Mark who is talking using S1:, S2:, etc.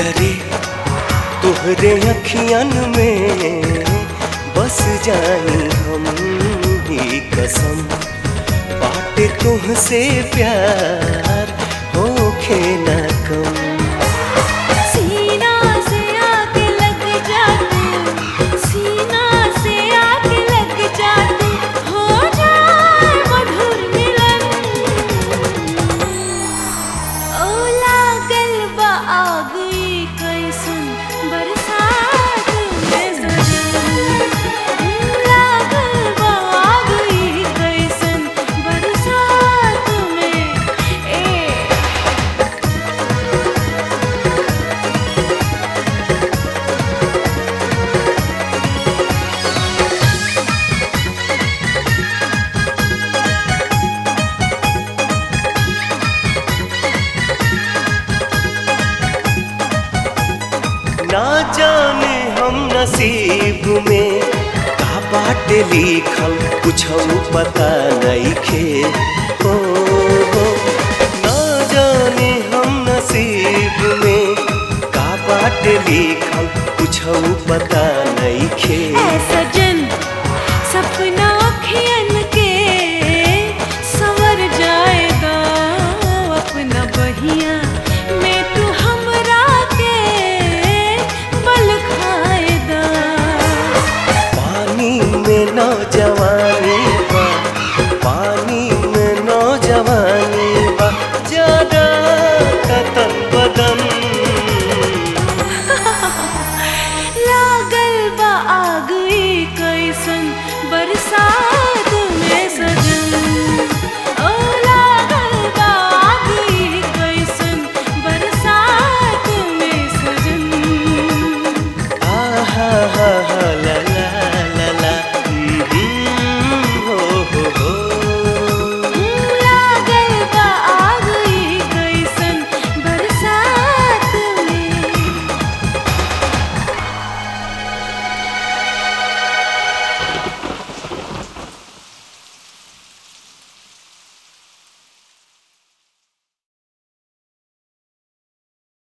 S1: करे तुहरे अखियन में बस जानी हम ही कसम बाटे तुहसे प्यार होखे ना कम
S2: सीना से आके लग जा तू सीना से आके लग जा तू हो जाए मधुर मिलन ओ लागल बा आग ई कैसन बरसात में सजन लागल बा आग ई कैसन बरसात में ए
S1: ना जाने हम नसीब में का बाटे लिखल कुछ पता नहीं खे हो हो। ना जाने हम नसीब में का बाटे लिखल कुछ पता नहीं खे
S2: ऐ सजन सपने